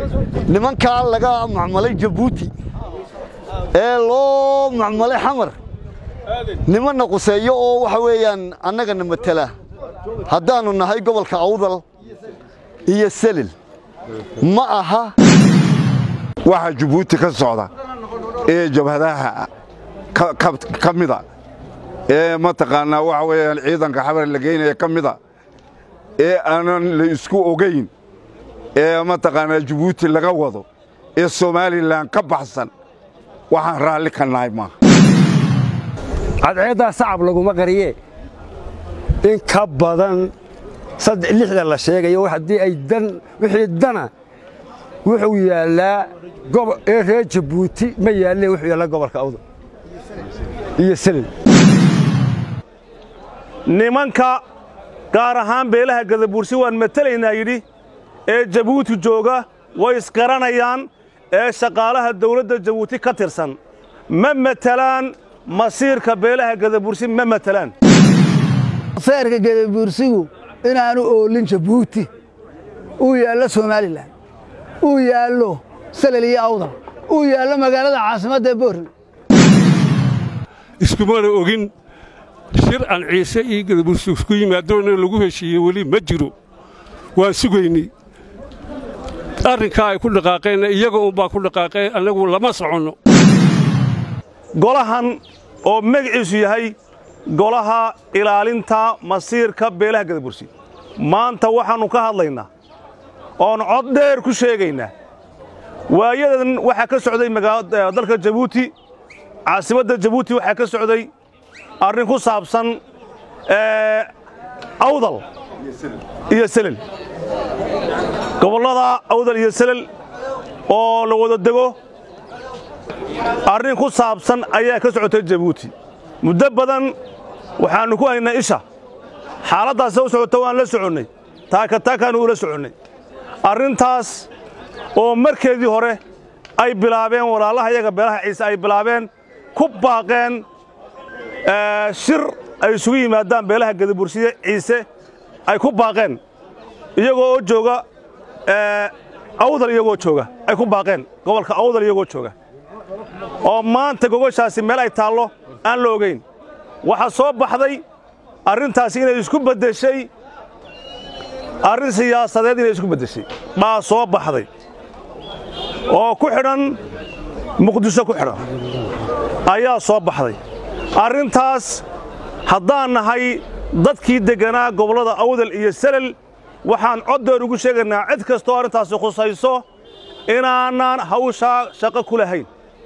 nimankaa laga macmalay jabuuti ee loo macmalay xamar nimanna quseeyo oo waxa weeyaan annagana matela haddaannu nahay gobolka awdal iyo selil ma aha waxa jabuuti ka socda ee jabhadaha ka mida ee mataqaanaa waxa weeyaan ciidanka xabar la geynaya ka mida ee aanan la isku ogayn ee mataqaanaa jabuuti laga wado ee somalilan ka baxsan waxaan raalli ka nahay maaha cadceeddaa sacab laguma qariye in ka badan lixda la sheegayo haddii ay dan wixii dana wuxuu yaallaa ee reer jabuuti ma yaalle wuxuu yaallaa gobolka awda iyo selil nimanka gaar ahaan beelaha gadabuursi waan matelaynaa yidhi ee jabuuti jooga way isgaranayaan ee shaqaalaha dawladda jabuuti ka tirsan ma matelaan masiirka beelaha gadabuursi ma matelaan seerka gadabuursigu inaanu oolin jabuuti uu yaallo somalilan uu yaallo salel iyo awdal uu yaallo magaalada caasimadda boorn iskumana ogin shir aan ciise iyo gadabuursi isku yimaadoona lagu heshiiyey weli ma jiro waan sugaynay arrinkaa ay ku dhaqaaqeenna iyaga unbaa ku dhaqaaqeen annagu lama soconno golahan oo magaciisu yahay golaha ilaalinta masiirka beelaha gadabursi maanta waxaannu ka hadlaynaa oon cod dheer ku sheegaynaa waayadan waxaa ka socday dalka jabuuti caasimadda jabuuti waxaa ka socday arrin ku saabsan awdal iyo selel gobollada awdal iyo selel oo la wada dego arrin ku saabsan ayaa ka socotay jabuuti muddo badan waxaannu ku haynaa isha xaaladdaasa u socota waan la soconnay taakataakaannu ula soconnay arrintaas oo markeedii hore ay bilaabeen walaalaha yaga beelaha ciise ay bilaabeen ku baaqeen shir ay isugu yimaadaan beelaha gadabursiye ciise ay ku baaqeen iyagoo oo jooga awdal iyagoo jooga ay ku baaqeen gobolka awdal iyagoo jooga oo maanta gogoshaasi meel ay taallo aan la ogayn waxaa soo baxday arrintaasi inay isku beddeshay arrin siyaasadeed inay isku beddeshay baa soo baxday oo ku xidhan muqdisho ku xidhan ayaa soo baxday arrintaas haddaan nahay dadkii degganaa gobollada awdal iyo selel waxaan coddeer ugu sheegaynaa cid kastoo arrintaasi khusayso inaanaan hawshaa shaqo ku lahayn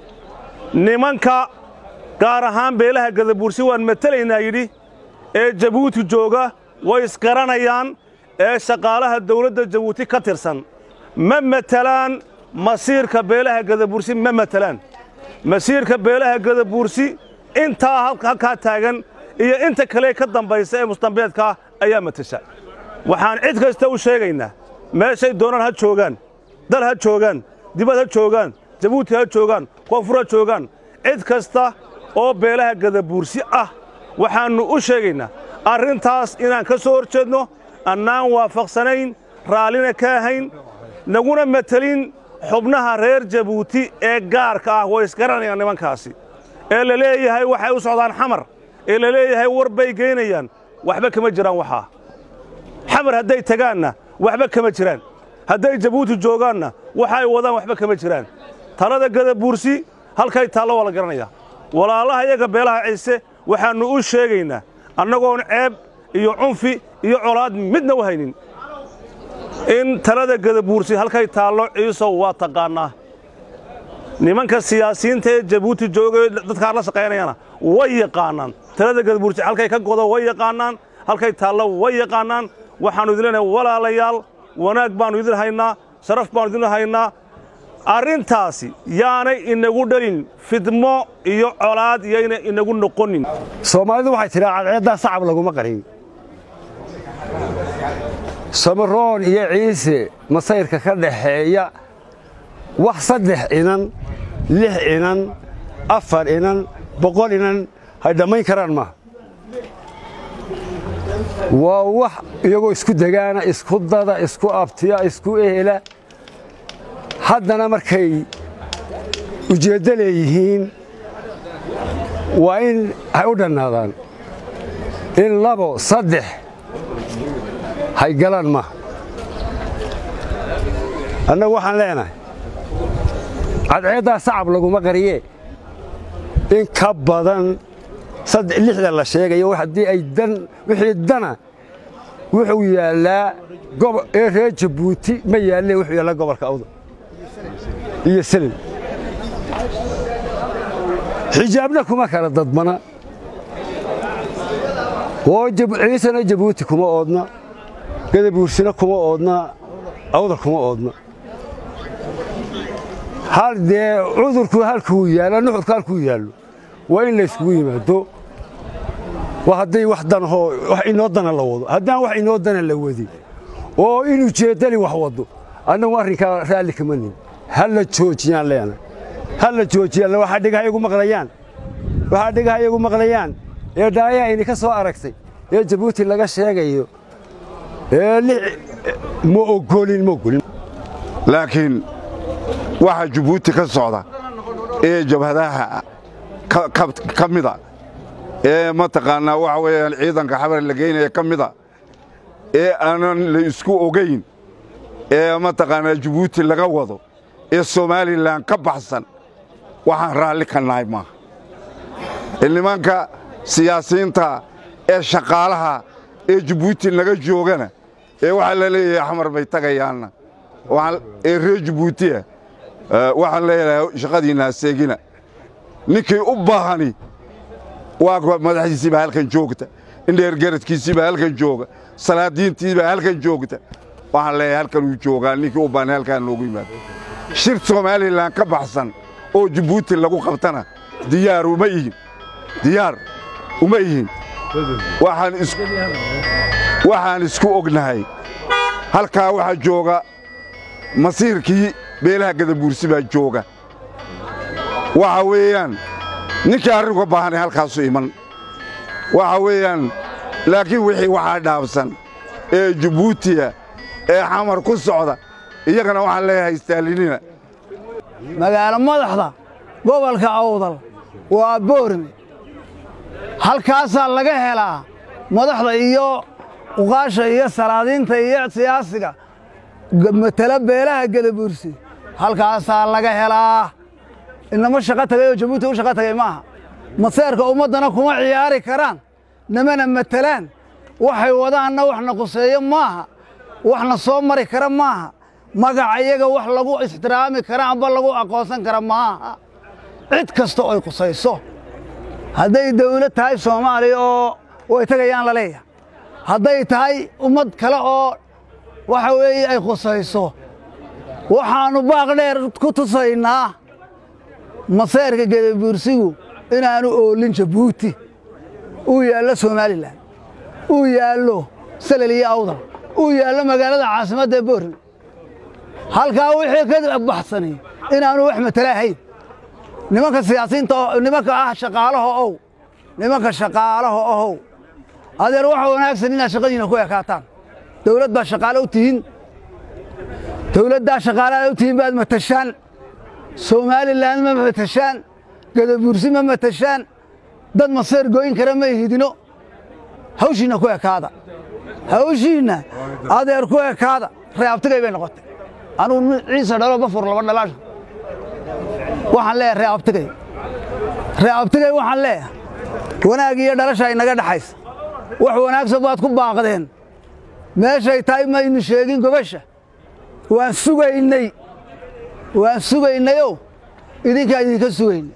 nimanka gaar ahaan beelaha gadabuursi waan matelaynaa yidhi ee jabuuti jooga way isgaranayaan ee shaqaalaha dawladda jabuuti ka tirsan ma matelaan masiirka beelaha gadabuursi ma matelaan masiirka beelaha gadabuursi intaa halkaa taagan iyo inta kale ka dambaysa ee mustambeedkaa ayaa matesha waxaan cid kasta u sheegaynaa meeshay doonaan ha joogaan dal ha joogaan dibad ha joogaan jabuuti ha joogaan koonfur ha joogaan cid kasta oo beelaha gadabuursi ah waxaannu u sheegaynaa arrintaas inaan ka soo hor jeedno annaan waafaqsanayn raallina ka ahayn naguna matelin xubnaha reer jabuuti ee gaarka ah way isgaranayaan nimankaasi ee la leeyahay waxay u socdaan xamar ee la leeyahay war bay geynayaan waxba kama jiraan waxaa xamar hadday tagaanna waxba kama jiraan hadday jabuuti joogaanna waxa ay wadaan waxba kama jiraan talada gadabuursi halkay taallo waa la garanayaa walaalaha iyaga beelaha ciise waxaannu u sheegaynaa annagoon ceeb iyo cunfi iyo colaad midna u haynin in talada gadabuursi halkay taallo ciisow waa taqaannaa nimanka siyaasiyiinta ee jabuuti joogay dadkaa la shaqaynayana way yaqaannaan talada gadabuursi halkay ka godo way yaqaannaan halkay taallo way yaqaannaan waxaannu idin leenahay walaalayaal wanaag baannu idin haynaa sharaf baannu idin haynaa arrintaasi yaanay inagu dhalin fidmo iyo colaad iyayna inagu noqonin soomaalidu waxay tidhaa cadceeddaa sacab laguma qarin samaroon iyo ciise masayrka ka dhaxeeya wax saddex inan lix inan afar inan boqol inan hay dhammayn karaan maaha waa wax iyagoo isku degaana isku dada isku abtiya isku ehela haddana markay ujeeddo leeyihiin waa in hay u dhannaadaan in labo saddex hay galaan maaha annagu waxaan leenahay cadceeddaa sacab laguma qariyee in ka badan lixda la sheegayo haddii ay dan wixii dana wuxuu yaallaa ee reer jabuuti ma yaallee wuxuu yaallaa gobolka awda iyo selin xijaabna kuma kala dadmana oo ciisana jabuuti kuma oodna gadabuursina kuma oodna awdal kuma oodna hal dee cudurku halkuu yaalla nuxurku halkuu yaallo waa in layskugu yimaado waa hadday wax danahoo wax inoo dana la wado haddaan wax inoo dana la wadin oo inuu jeeddani wax wado annagu arrinkaa raalli kama nin ha la joojiyaan leenahay ha la joojiyaan waxaa dhigaha igu maqlayaan waxaa dhigaha igu maqlayaan ee dhaayaha idinka soo aragtay ee jabuuti laga sheegayo ee ma ogolin ma ogolin laakiin waxa jabuuti ka socda ee jabhadaha ka mida ee mataqaannaa waxa weeyaan ciidanka xabar la geynaya ka mida ee aanan la isku ogayn ee mataqaannaa jabuuti laga wado ee somalilan ka baxsan waxaan raalli ka nahay maaha nimanka siyaasiyiinta ee shaqaalaha ee jabuuti naga joogana ee waxaa la leeyahay xamar bay tagayaanna ee reer jabuutiya waxaan leeyahay shaqadiinna haseegina ninkii u baahani waa madaxdiisiibaa halkan joogta indheergaradkiisiibaa halkan jooga salaadiintiibaa halkan joogta waxaan leeyahay halkan uu joogaa ninkii u baahani halkaan noogu yimaado shir somalilan ka baxsan oo jabuuti lagu qabtana diyaar uma ihin diyaar uma ihin waxaan isku ognahay halkaa waxaa jooga masiirkii beelaha gadabuursi baa jooga waxa weeyaan ninkii arrinka baahanay halkaasu iman waxa weeyaan laakiin wixii waxaa dhaabsan ee jabuutiya ee xamar ku socda iyagana waxaan leeyahay istaalinina magaalo madaxda gobolka awdal waa boorme halkaasaa laga helaa madaxda iyo uqaasha iyo salaadiinta iyo siyaasiga matala beelaha gadabuursi halkaasaa laga helaa inama shaqo tagay oo jabuuti u shaqo tagay maaha maseerka ummaddana kuma ciyaari karaan namana matelaan waxay wadaanna waxna quseeyo maaha waxna soo mari kara maaha magaca iyaga wax lagu ixtiraami kara amba lagu aqoonsan kara maaha cid kasta oy qusayso hadday dawlad tahay soomaaliya oo way tagayaan la leeyahay hadday tahay ummad kale oo waxa weeye ay qusayso waxaannu baaq dheer ku tusaynaa maseerka gedabuursigu inaanu oolin jabuuti uu yaallo somalilan uu yaallo salel iyo awdal uu yaallo magaalada caasimadda boorme halkaa wixii ka baxsani inaanu wax matala ahayn nimanka siyaasiyiinta nimanka ah shaqaalaha ow nimanka shaqaalaha ohow adeer waxa wanaagsan inaad shaqadiina ku ekaataan dawlad baa shaqaale u tihiin dawladdaa shaqaalaad u tihiin baad matashaan somalilan ma matashaan gadabuursi ma matashaan dad maseer gooyin kara ma ihidino hawshiinna ku ekaada hawshiinna adeer ku ekaada reeabtigay bay noqotay anugu ciise dhalo bafur laba dhalaasha waxaan leeyahay reeabtigay reeabtigay waxaan leeyahay wanaag iyo dhalasha inaga dhaxaysa wax wanaagsan baad ku baaqdeen meeshay tahay maynu sheegin gobasha waan sugaynay waan sugaynayow idinkaa idinka sugaynay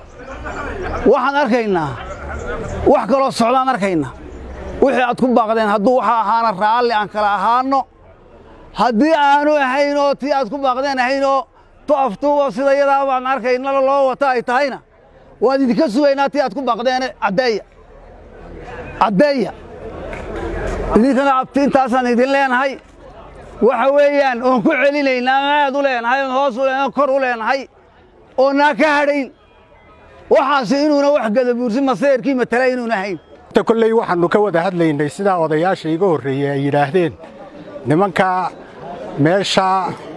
waxaan arkaynaa wax kaloo socdaan arkaynaa wixii aad ku baaqdeen hadduu waxa ahaana raalli aan kala ahaanno haddii aanu ahayn oo tii aad ku baaqdeen ahayn oo toaftuuba sida yadaa baan arkaynala loo wata ay tahayna waan idinka sugaynaa tii aad ku baaqdeene caddeeya caddeeya idinkana abti intaasaan idin leenahay waxa weeyaan oon ku celinaynaa aad u leenahay oon hoos u leenahay kor u leenahay oonaa ka hadhayn waxaasi inuuna wax gadabuursi maseerkii matala inuuna ahayn kolley waxaannu ka wada hadlaynay sidaa odayaasha iga horreeyey ay yidhaahdeen nimanka meesha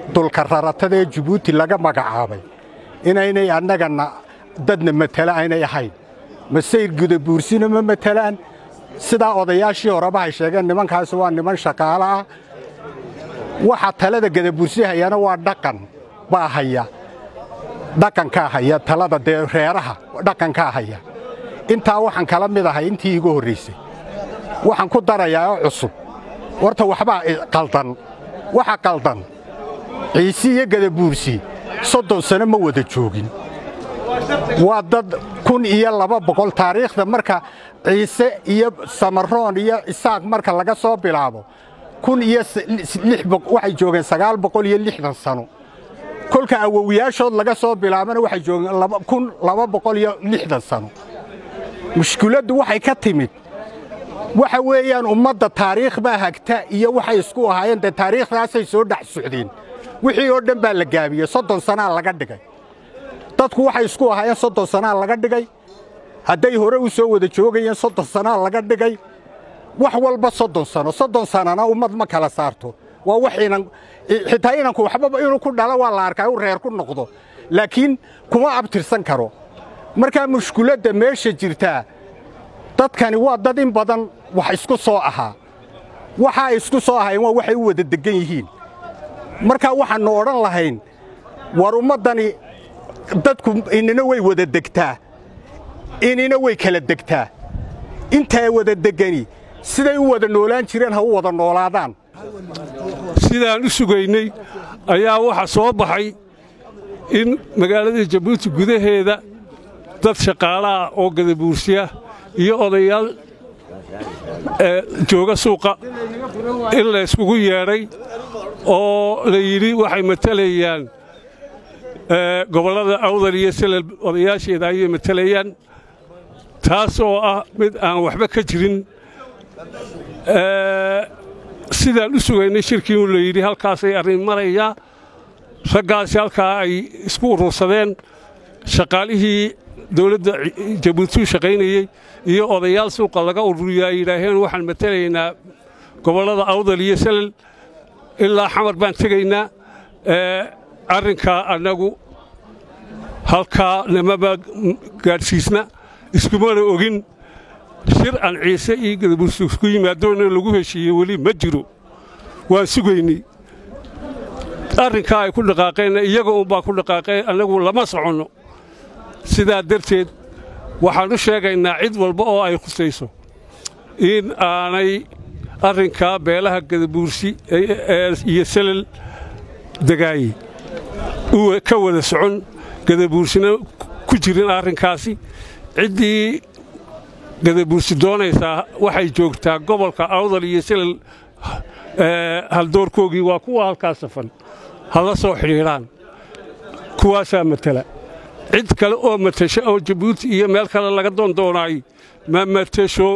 dulka raratada ee jabuuti laga magacaabay inaynay annagana dadna matala aynay ahayn masayr gudabuursina ma matalaan sidaa odayaashii horeba hay sheegeen nimankaasi waa niman shaqaalo ah waxa talada gadabuursi hayana waa dhaqan baa haya dhaqankaa haya talada dee reeraha dhaqankaa haya intaa waxaan kala mid ahay intii igu horraysay waxaan ku darayaa oo cusub horta waxbaa qaldan waxa qaldan ciisi iyo gadabuursi soddon sano ma wada joogin waa dad kun iyo laba boqol taariikhda marka ciise iyo samaroon iyo isaaq marka laga soo bilaabo kun iyo waxay joogeen sagaal boqol iyo lixdan sano kolka awowiyaashood laga soo bilaabana waxay joogeen kun laba boqol iyo lixdan sano mushkiladdu waxay ka timid waxa weeyaan ummadda taariikh baa hagta iyo waxay isku ahaayeen dee taariikhdaasay soo dhex socdeen wixii oo dhan baa la gaabiyey soddon sanaa laga dhigay dadku waxay isku ahaayeen soddon sanaa laga dhigay hadday hore u soo wada joogayeen soddon sanaa laga dhigay wax walba soddon sano soddon sanana ummad ma kala saarto waa wax inan xitaa inanku waxbaba inuu ku dhalo waa la arkaa uu reer ku noqdo laakiin kuma abtirsan karo markaa mushkuladda meesha jirtaa dadkani waa dad in badan wax isku soo ahaa waxaa isku soo ahayn waa waxay u wada deggan yihiin markaa waxaannu odhan lahayn war ummaddani dadku inina way wada degtaa inina way kala degtaa intaa wada deggani siday u wada noolaan jireen ha u wada noolaadaan sidaan u sugaynay ayaa waxa soo baxay in magaalada jabuuti gudaheeda dad shaqaalaah oo gadabuursiya iyo odayaal jooga suuqa in la yskugu yeedhay oo la yidhi waxay matalayaan gobollada awdal iyo silal odayaasheeda ayay matalayaan taas oo ah mid aan waxba ka jirin sidaan u sugaynay shirkii u la yidhi halkaasay arrin marayaa raggaasi halkaa ay isku urursadeen shaqaalihii dawladda jabuuti u shaqaynayey iyo odayaal suuqa laga ururiyo ay yidhaaheen waxaan matalaynaa gobollada awdal iyo salal ilaa xamar baan tegaynaa arrinkaa annagu halkaa namaba gaadhsiisna iskumana ogin shir aan ciise iyo gadabuursi isku yimaadoona lagu heshiiyey weli ma jiro waan sugaynay arrinkaa ay ku dhaqaaqeenna iyaga unbaa ku dhaqaaqeen annagu lama soconno sidaa darteed waxaan u sheegaynaa cid walba oo ay khusayso in aanay arrinkaa beelaha gadabuursi iyo salal degaaye ka wada socon gadabuursina ku jirin arrinkaasi ciddii gadabuursi doonaysaa waxay joogtaa gobolka awdal iyo silal haldoorkoogii waa kuwa halkaa safan ha la soo xidhiidhaan kuwaasaa matala cid kale oo matasho oo jabuuti iyo meel kale laga doondoonaay ma matasho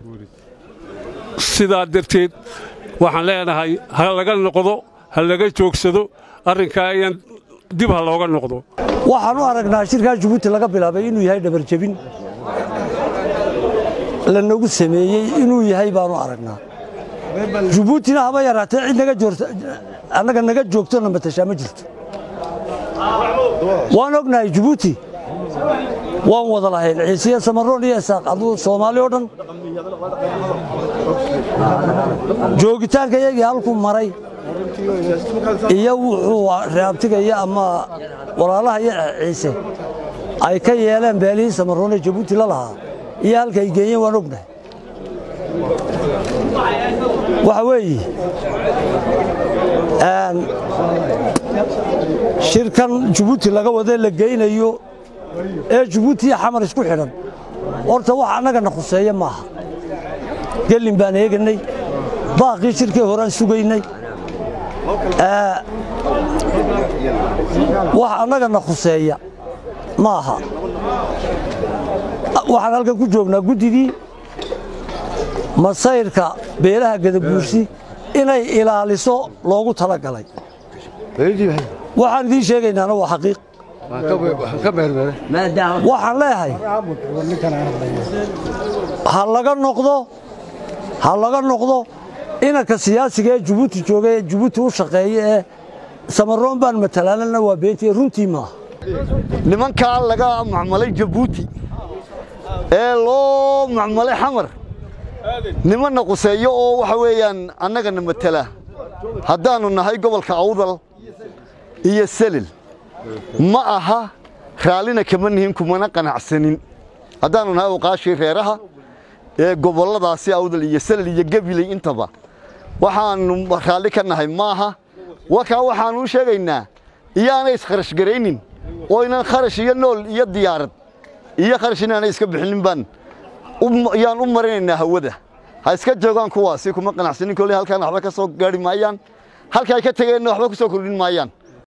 sidaa darteed waxaan leenahay ha laga noqdo ha laga joogsado arrinkaa ayaan dib ha looga noqdo waxaan u aragnaa shirkaa jabuuti laga bilaabay inuu yahay dhabarjebin lanagu sameeyey inuu yahay baanu aragnaa jabuutina haba yaraatee cid naga joorta annaga naga joogtona matashaa ma jirto waan ognahay jabuuti waan wada lahayn ciisiya samaroon iyo isaaq aduu soomaali oo dhan joogitaanka iyagii halkuu maray iyo wuxuu reabtigaya ama walaalaha iyo ciise ay ka yeeleen beelihii samaroon ee jabuuti la lahaa iyo halka ay geeyeen waan ognahay waxa weeye shirkan jabuuti laga wadee la geynayo ee jabuuti iyo xamar isku xidhan horta wax annagana khuseeya maaha gelin baan eeganay baaqii shirkii horaan sugaynay wax annagana khuseeya ma aha waxaan halkan ku joognaa guddidii masayrka beelaha gadabuursi inay ilaaliso loogu talagalay waxaan idiin sheegaynaana waa xaqiiq waxaan leeyahay ha laga noqdo ha laga noqdo inanka siyaasiga ee jabuuti jooga ee jabuuti u shaqeeya ee samaroon baan matalaalana waa beentii runtii maaha nimankaa laga macmalay jabuuti ee loo macmalay xamar nimanna quseeyo oo waxa weeyaan annagana matala haddaannu nahay gobolka awdal iyo selil ma aha raallina kama nihin kumana qanacsanin haddaannu nahay oqaashii reeraha ee gobolladaasi awdal iyo selil iyo gabiley intaba waxaannu raalli ka nahay maaha wakaa waxaannu u sheegaynaa iyaanay iskharash garaynin oo inaan kharash iyo nool iyo diyaarad iyo kharash inaanay iska bixinin baan yaan u marinaynaa hawada ha iska joogaan kuwaasi kuma qanacsanin kolley halkaan waxba ka soo gaari maayaan halka ay ka tegeenna waxba ku soo kordhin maayaan